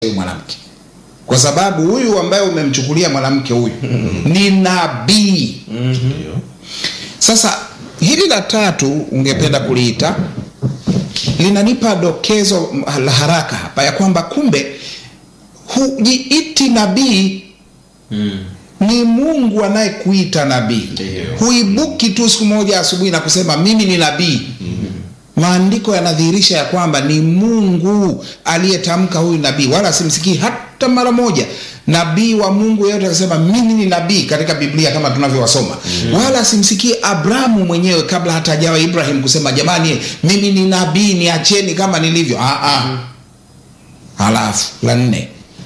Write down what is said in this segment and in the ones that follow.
huyu mwanamke kwa sababu huyu ambaye umemchukulia mwanamke huyu ni nabii Ndio. sasa hili la tatu ungependa kuliita linanipa dokezo la haraka hapa ya kwamba kumbe hujiiti nabii Mm. ni mungu anayekuita nabii Ndiyo. huibuki tu siku moja asubuhi na kusema mimi ni nabii maandiko yanadhihirisha ya kwamba ni mungu aliyetamka huyu nabii wala simsikii hata mara moja nabii wa mungu yeyote akasema mimi ni nabii katika biblia kama tunavyowasoma wala simsikii abrahamu mwenyewe kabla hata ajawa ibrahim kusema jamani mimi ni nabii niacheni kama nilivyo ah, ah. halafu la nne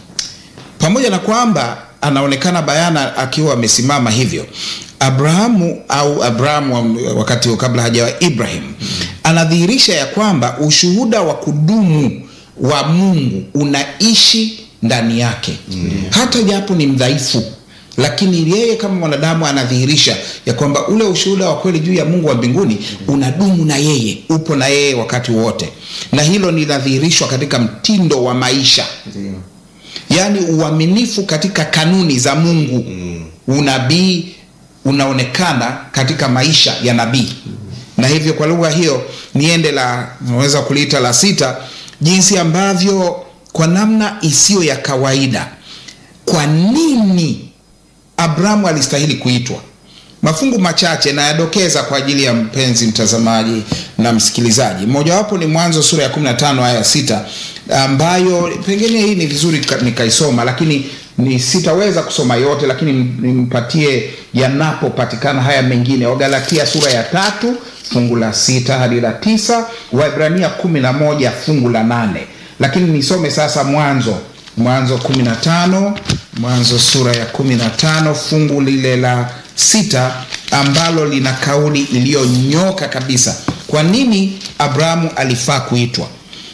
pamoja na kwamba anaonekana bayana akiwa amesimama hivyo abrahamu au abrahamu wa- wakati huo kabla hajawa ibrahim anadhihirisha ya kwamba ushuhuda wa kudumu wa mungu unaishi ndani yake hata japo ni mdhaifu lakini yeye kama mwanadamu anadhihirisha ya kwamba ule ushuhuda wa kweli juu ya mungu wa mbinguni unadumu na yeye upo na yeye wakati wote na hilo linadhihirishwa katika mtindo wa maisha Ndio. yaani uaminifu katika kanuni za mungu unabii unaonekana katika maisha ya nabii na hivyo kwa lugha hiyo niende la naweza kuliita la sita jinsi ambavyo kwa namna isiyo ya kawaida kwa nini abrahamu alistahili kuitwa mafungu machache nayadokeza kwa ajili ya mpenzi mtazamaji na msikilizaji mojawapo ni mwanzo sura ya 15 aya ya sita ambayo pengine hii ni vizuri ka- nikaisoma lakini ni sitaweza kusoma yote lakini m- nimpatie yanapopatikana haya mengine wagalatia sura ya tatu fungu la sita hadi la tisa waibrania kumi na moja fungu la nane lakini nisome sasa mwanzo mwanzo 15 mwanzo sura ya 15 fungu lile la sita ambalo lina kauli iliyonyoka kabisa kwa nini abrahamu alifaa kuitwa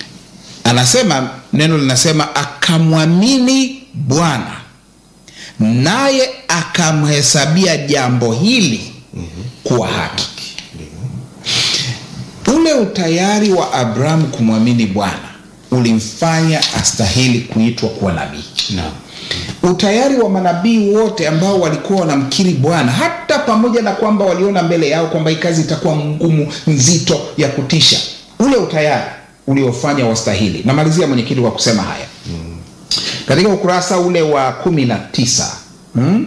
anasema neno linasema akamwamini bwana naye akamhesabia jambo hili kuwa haki ule utayari wa abrahamu kumwamini bwana ulimfanya astahili kuitwa kuwa nabii Naam. utayari wa manabii wote ambao walikuwa wanamkiri bwana hata pamoja na kwamba waliona mbele yao kwamba hii kazi itakuwa ngumu nzito ya kutisha ule utayari uliofanya wastahili namalizia mwenyekiti wa kusema haya katika ukurasa ule wa kumi na tisa hmm?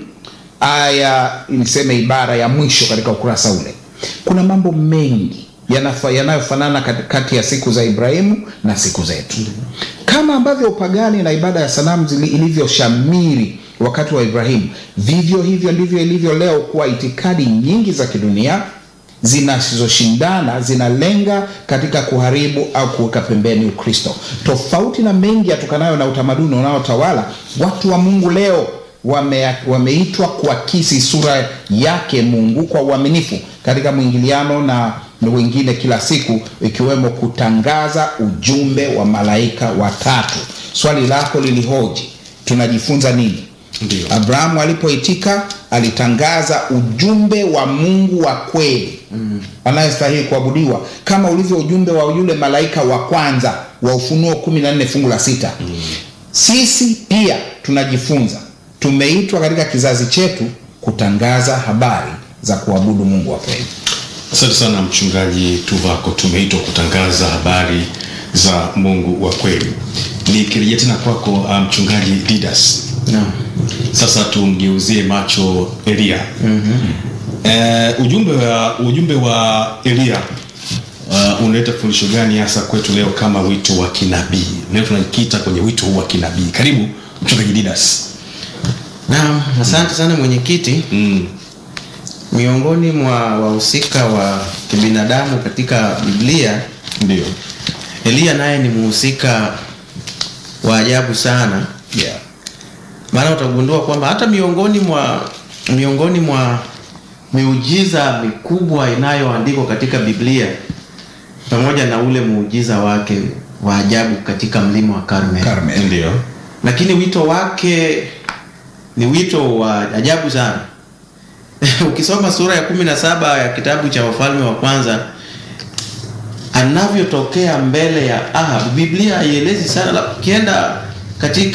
aya niseme ibara ya mwisho katika ukurasa ule kuna mambo mengi yanafa- yanayofanana kat- kati ya siku za ibrahimu na siku zetu kama ambavyo upagani na ibada ya sanamu zili- ilivyoshamiri wakati wa ibrahimu vivyo hivyo ndivyo ilivyo leo kuwa itikadi nyingi za kidunia zinazoshindana zinalenga katika kuharibu au kuweka pembeni ukristo tofauti na mengi yatokanayo na utamaduni unaotawala watu wa mungu leo wame, wameitwa kuakisi sura yake mungu kwa uaminifu katika mwingiliano na na wengine kila siku ikiwemo kutangaza ujumbe wa malaika watatu swali lako lilihoji tunajifunza nini Ndio. abrahamu alipoitika alitangaza ujumbe wa mungu wa kweli mm. anayestahili kuabudiwa kama ulivyo ujumbe wa yule malaika wa kwanza wa ufunuo 14 fungu la sita mm. sisi pia tunajifunza tumeitwa katika kizazi chetu kutangaza habari za kuabudu mungu wa kweli asante sana mchungaji tuvako tumeitwa kutangaza habari za mungu wa kweli nikirejea tena kwako uh, mchungaji didas Naam. sasa tumgeuzie macho elia mm-hmm. uh, ujumbe wa ujumbe wa elia uh, unaleta fundisho gani hasa kwetu leo kama wito wa kinabii leo tunajikita kwenye wito huu wa kinabii karibu mchungaji didas Naam, asante sana mwenyekiti. mm. Miongoni mwa wahusika wa kibinadamu katika Biblia, ndio Eliya naye ni mhusika wa ajabu sana, yeah. maana utagundua kwamba hata miongoni mwa miongoni mwa miujiza mikubwa inayoandikwa katika Biblia pamoja na ule muujiza wake wa ajabu katika mlima wa Karmel. Karmel. ndio lakini wito wake ni wito wa ajabu sana ukisoma sura ya kumi na saba ya kitabu cha wafalme wa kwanza anavyotokea mbele ya Ahab, Biblia haielezi sana, la- ukienda katika